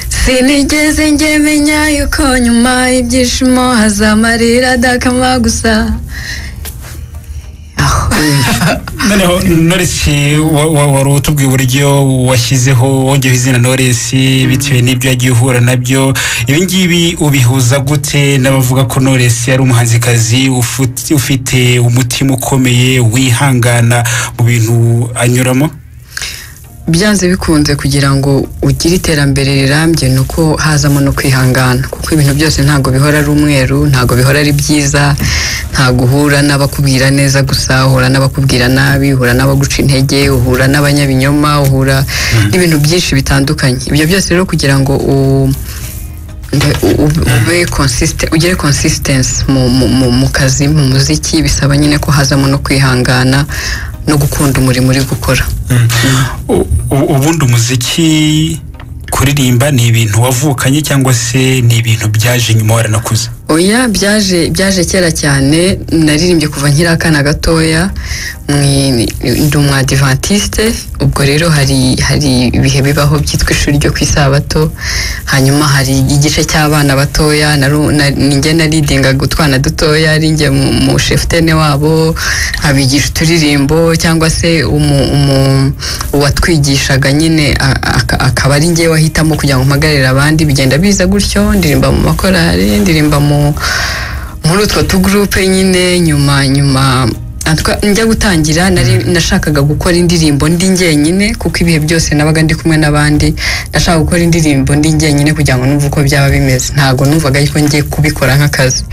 sinigeze njye menya yuko nyuma y'ibyishimo hazamarira adakama gusa noneho noresi wari utubwiye uburyo washyizeho wongeyeho izina noresi bitewe n'ibyo yagiye uhura nabyo ibingibi ubihuza gute n'abavuga ko noresi ari umuhanzikazi ufite umutima ukomeye wihangana mu bintu anyuramo byanze bikunze kugira ngo ugire iterambere rirambye ni uko hazamo no kwihangana kuko ibintu byose ntabwo bihora ari umweru ntabwo bihora ari byiza ntabwo uhura n'abakubwira neza gusa uhura n'abakubwira nabi uhura n'abaguca intege uhura n'abanyabinyoma uhura n'ibintu byinshi bitandukanye ibyo byose rero kugira ngo ube ugere konsisitensi mu kazi mu muziki bisaba nyine ko hazamo no kwihangana no gukunda umurimo uri gukora ubundi umuziki kuririmba ni ibintu wavukanye cyangwa se ni ibintu byaje nyuma waranakuze oya byaje byaje kera cyane naririmbye kuva nkiri akana gatoya ndi umwadivantisite ubwo rero hari hari ibihe bibaho byitwa ishuri ryo ku isabato hanyuma hari igice cy'abana batoya ninjye naridingaga utwana dutoya rinjye mu shefutene wabo abigisha uturirimbo cyangwa se uwatwigishaga nyine akaba ari njye wahitamo kugira ngo mpagarire abandi bigenda biza gutyo ndirimba mu makorari ndirimba mu muri utwo tugurupe nyine nyuma nyuma njya gutangira nashakaga gukora indirimbo ndi njyenyine kuko ibihe byose nabaga ndi kumwe n'abandi nashaka gukora indirimbo ndi njyenyine kugira ngo numve uko byaba bimeze ntabwo numvaga yuko ngiye kubikora nk'akazi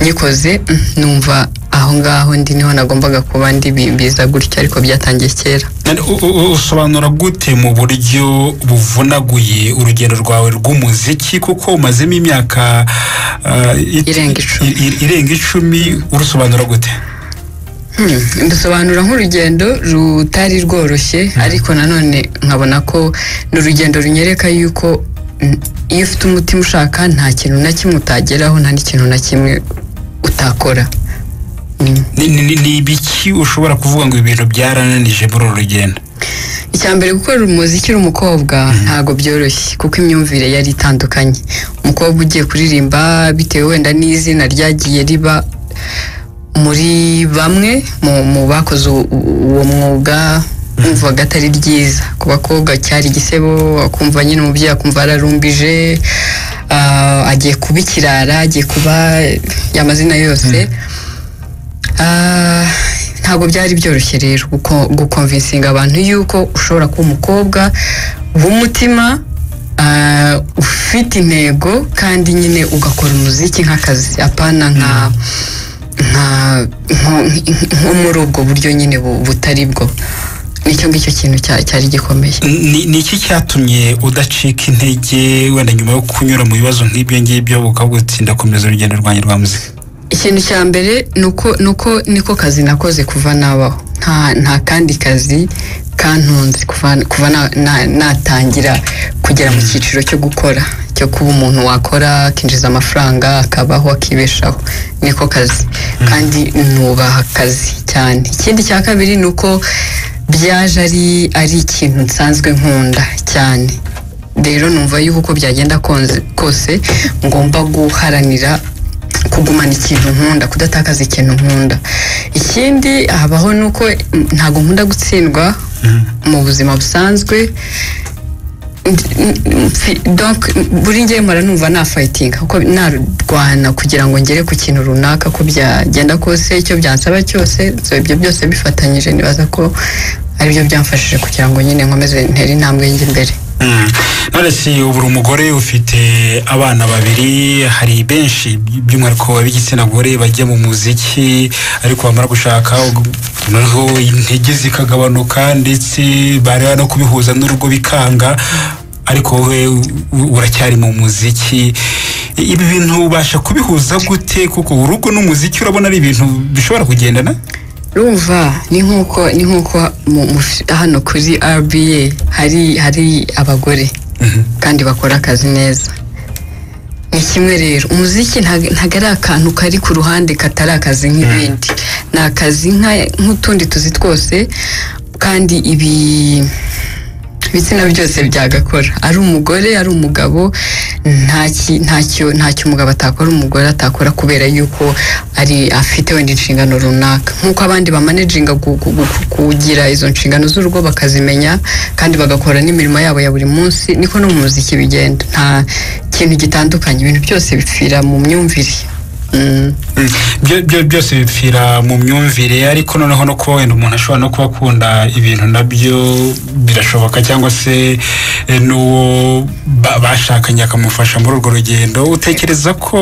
nyikoze numva aho ngaho ndi niho nagombaga kuba ndi biza gutya ariko byatangiye kera usobanura gute mu buryo buvunaguye urugero rwawe rw'umuziki kuko umazemo imyaka irenga icumi urusobanura gute dusobanura nk'urugendo rutari rworoshye ariko nanone nkabona ko ni urugendo runyereka yuko iyo ufite umutima ushaka nta kintu na kimwe utageraho nta n'ikintu na kimwe utakora ni ibiki ushobora kuvuga ngo ibintu byarananije muri uru rugendo icya mbere gukorera umuziki uri umukobwa ntabwo byoroshye kuko imyumvire yari itandukanye umukobwa ugiye kuririmba bitewe wenda n'izina ryagiye riba muri bamwe mu bakoze uwo mwuga wumvaga atari ryiza ku bakobwa cyari igisebo akumva nyine umubyeyi akumva ararumbije agiye kuba ikirara agiye kuba amazina yose ntabwo byari byoroshye rero gukomvinsinga abantu yuko ushobora kuba umukobwa w'umutima ufite intego kandi nyine ugakora umuziki nk'akazi apana nka nko muri ubwo buryo nyine butari bwo nicyo ngicyo kintu cyari gikomeye ni iki cyatumye udacika intege wenda nyuma yo kunyura mu bibazo nk'ibyo ngibyo ukaba ndakomeza urugendo rwanjye rwa muzika ikintu cya mbere ni uko niko kazi nakoze kuva nabaho nta kandi kazi kantunze kuva natangira kugera mu cyiciro cyo gukora cyo kuba umuntu wakora akinjiza amafaranga akabaho akibeshaho niko kazi kandi nubaha akazi cyane ikindi cya kabiri ni uko byaje ari ikintu nsanzwe nkunda cyane rero numva yuko uko byagenda kose ngomba guharanira kugumana ikintu nkunda kudatakaza ikintu nkunda ikindi habaho ni uko ntabwo nkunda gutsindwa mu buzima busanzwe buri ngewe mpora numva nafayitinga kuko narwana kugira ngo ngere ku kintu runaka ko byagenda kose icyo byansaba cyose ibyo byose bifatanyije nibaza ko aribyo byamfashije kugira ngo nyine nkomeze ntere intambwe njye imbere none si ubura umugore ufite abana babiri hari benshi by'umwihariko ab'igitsina gore bajya mu muziki ariko bamara gushaka noneho intege zikagabanuka ndetse bareba no kubihuza n'urugo bikanga ariko wowe uracyari mu muziki ibi bintu ubasha kubihuza gute kuko urugo n'umuziki urabona ari ibintu bishobora kugendana rumva ni nk'uko ni nk'uko hano kuri RBA hari hari abagore kandi bakora akazi neza ni kimwe rero umuziki ntabwo ari akantu kari ku ruhande katari akazi nk'ibindi ni akazi nk'utundi tuzi twose kandi ibi ibitsina byose byagakora ari umugore ari umugabo ntacyo ntacyo ntacyo umugabo atakora umugore atakora kubera yuko ari afite wenda inshingano runaka nk'uko abandi bamanejinga gu- gu- gu- kugira izo nshingano z'urugo bakazimenya kandi bagakora n'imirimo yabo ya buri munsi niko no mu muziki bigenda nta kintu gitandukanye ibintu byose bipfira mu myumvire Mm. Mm. Byo- byo- byose bipfira mu myumvire ariko noneho no kuba wenda umuntu ashobora no kuba akunda ibintu nabyo birashoboka cyangwa se eh, n'uwo ba- bashakanye akamufasha muri urwo rugendo utekereza ko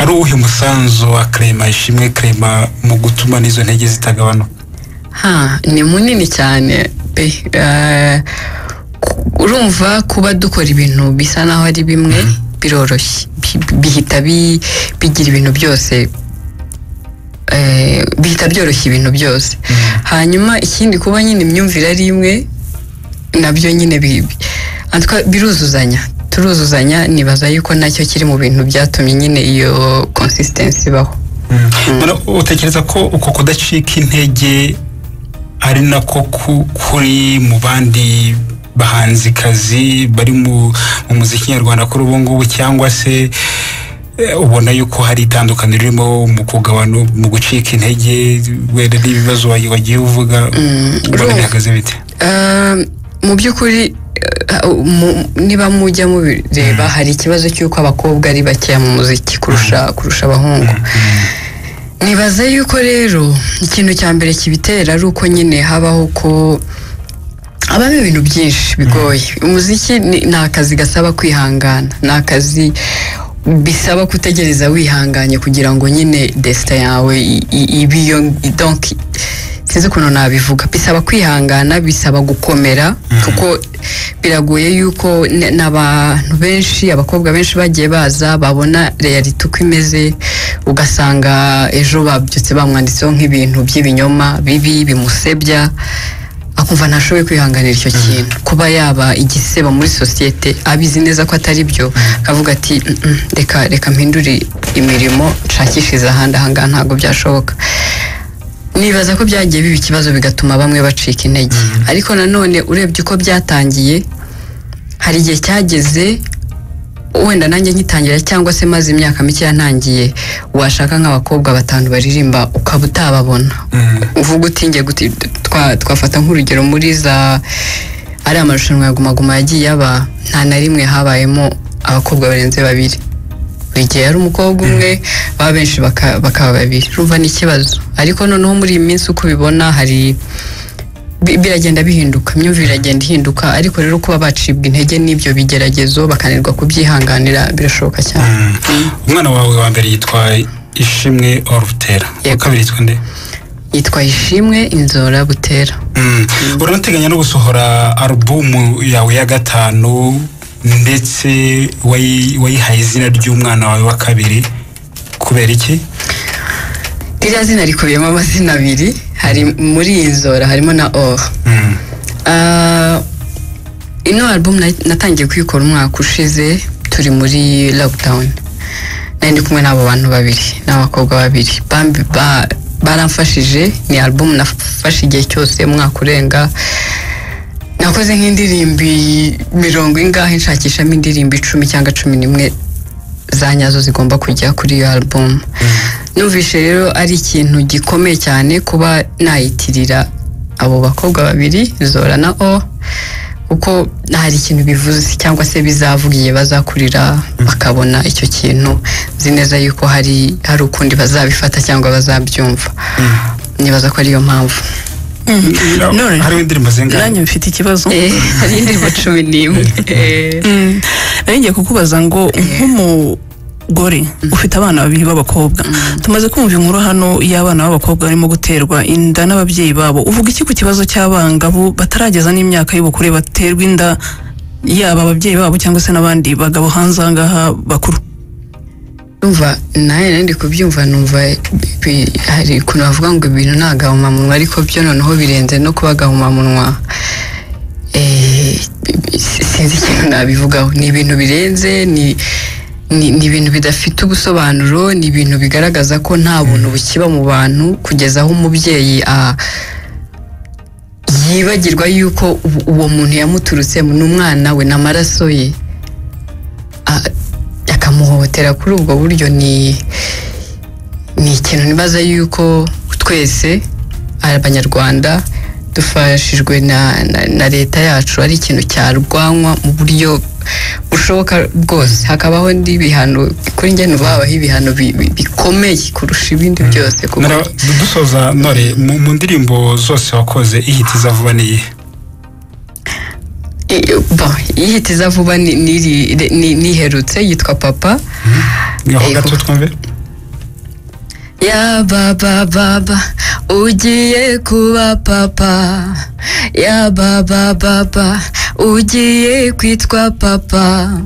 ari uwuhe umusanzu wa kerema ishimwe kerema mu gutuma n'izo ntege zitagabanuka ha ni munini cyane pe Eh, ku- urumva kuba dukora ibintu bisa naho ari bimwe biroroshye Bi- bihita bi- bigira ibintu byose eh, bihita byoroshya ibintu byose hanyuma ikindi kuba nyine imyumvire ari imwe nabyo nyine bi- bi- en tout cas, biruzuzanya turuzuzanya nibaza yuko nacyo kiri mu bintu byatumye nyine iyo consistency ibaho Mm. None utekereza ko uko kudacika intege ari nako ku- kuri mu bandi bahanzikazi bari mu mu muziki nyarwanda kuri ubu ngubu cyangwa se eh, ubona yuko hari itandukaniro ririmo mu kugabana mu gucika intege wenda n'ibibazo wa- wagiye uvuga ubona urumva. bihagaze bite Ah, mu by'ukuri ah, mu- niba mujya mubireba hari ikibazo cy'uko abakobwa ari bakeya mu muziki kurusha kurusha abahungu nibaza yuko rero ikintu cya mbere kibitera ari uko nyine habaho ko habamo ibintu byinshi bigoye umuziki ni- ni akazi gasaba kwihangana ni akazi bisaba kutegereza wihanganye kugira ngo nyine desita yawe i- i- ibe iyo donki sinzi ukuntu nabivuga bisaba kwihangana bisaba gukomera kuko biragoye yuko n- n'abantu benshi abakobwa benshi bagiye baza babona reyalite uko imeze ugasanga ejo babyutse bamwanditseho nk'ibintu by'ibinyoma bibi bimusebya akumva ntashoboye kwihanganira icyo kintu kuba yaba igisebo muri sosiyete abizi neza ko atari byo akavuga ati "Mm, mm, reka reka mpindure imirimo nshakishirize ahandi ahangaha ntabwo byashoboka nibaza ko byagiye biba ikibazo bigatuma bamwe bacika intege ariko nanone urebye uko byatangiye hari igihe cyageze wenda nanjye ngitangira cyangwa se maze imyaka mikeya ntangiye washaka nk'abakobwa batanu baririmba ukaba utababona Mm. uvuga uti njye guti twa- twafata nk'urugero muri za ari amarushanwa ya Guma Guma yagiye aba nta na rimwe habayemo abakobwa barenze babiri buri gihe hari umukobwa umwe baba benshi baka- bakaba babiri urumva ni ikibazo ariko noneho muri iyi minsi uko ubibona hari bi- biragenda bihinduka imyumvire iragenda ihinduka ariko rero kuba bacibwa intege n'ibyo bigeragezo bakanirwa kubyihanganira birashoboka cyane Mm. umwana wawe wa mbere yitwa ishimwe orutera uwa Yego. kabiri yitwa nde yitwa ishimwe inzora butera Mm. uranateganya no gusohora alubumu yawe ya gatanu ndetse wayi- wayihaye izina ry'umwana wawe wa kabiri kubera iki ririya zina rikubiyemo amazina abiri hari muri iyi nzora harimo na or Mm. Ah, ino album na- natangiye kuyikora umwaka ushize turi muri lockdown nari ndi kumwe n'abo bantu babiri n'abakobwa babiri Bambi- ba- baramfashije ni album nafashe igihe cyose umwaka urenga nakoze nk'indirimbo mirongo ingahe nshakishamo indirimbo icumi cyangwa cumi n'imwe za nyazo zigomba kujya kuri iyo album numvise rero ari ikintu gikomeye cyane kuba nayitirira abo bakobwa babiri zora na o kuko hari ikintu bivuze cyangwa se bizavuga igihe bazakurira bakabona icyo kintu nzi neza yuko hari hari ukundi bazabifata cyangwa bazabyumva nibaza ko ariyo mpamvu None. hariho indirimbo nanjye zingahe mfite ikibazo Eh, hari indirimbo cumi n'imwe Eh, Mm, nari ngiye kukubaza ngo nk'umugore ufite abana babiri b'abakobwa tumaze kumva inkuru hano y'abana b'abakobwa barimo guterwa inda n'ababyeyi babo uvuga iki ku kibazo cy'abangavu batarageza n'imyaka y'ubukure baterwa inda yaba ababyeyi babo cyangwa se n'abandi bagabo hanze aha ngaha bakuru umva nawe nandi kubyumva numva bi- hari ukuntu bavuga ngo ibintu nta gahumamunwa ariko byo noneho birenze no kuba gahumamunwa Eh, bi- bi- sinzi ikintu nabivugaho ni ibintu birenze ni ni ni ibintu bidafite ubusobanuro ni ibintu bigaragaza ko nta buntu bukiba mu bantu kugeza aho umubyeyi a- yibagirwa yuko ubu- uwo muntu yamuturutse ni umwana we n'amaraso ye A- akamuhohotera kuri ubwo buryo ni ni ikintu nibaza yuko twese abanyarwanda dufashijwe na, na, na leta yacu ari ikintu cyarwanywa mu buryo bushoboka bwose hakabaho n'ibihano kuri njye ntubabaho ibihano bi- bi- bikomeye kurusha ibindi byose kuko Nara- dusoza nore mu mu ndirimbo zose wakoze ihita izavuba ni iyihe I- bon, ihitiza vuba ni- ni- ni- niherutse yitwa papa ngaho Yego. gato twumve Ya baba baba ugiye kuba papa Ya baba baba ugiye kwitwa papa